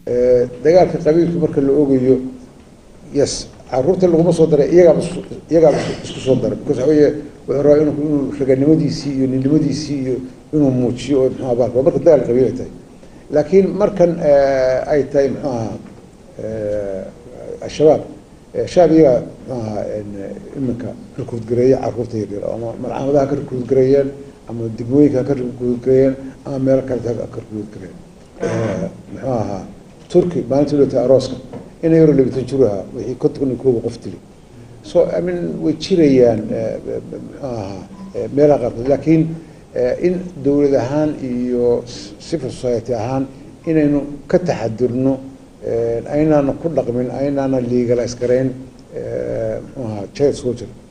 dagaalka qabiilka marka la ogayo yes caruurta laguma soo daray iyagaaba iyagaaba isku soo daray because waxa weeye wuxuu rabaa inu inuu raganimadiisii iyo ninimadiisii iyo inuu muujiyo oo muxuu ahaa marka dagaal qabiil ay tahay laakiin markan ay tahay muxuu ahaa al-shabaab shabaab iyaga muxuu ahaa iminka rikuudgareeya caruurta yaryar ama malcaamadaha ka rikuudgareeyeen ama degmooyinka ka rikuudgareeyeen ama meelo kaleta ka rikuudgareeyeen muxuu ahaa turki maalintii lota arooska ina yaro labitan jir ahaa wixii konton iyo kooba qof dili so i mean way jirayaan muxuu ahaa meelaha qaarkood laakiin in dowlad ahaan iyo civil society ahaan inaynu ka taxadirno aynaana ku dhaqmin aynaana legalize garayn muxuu ahaa child soldier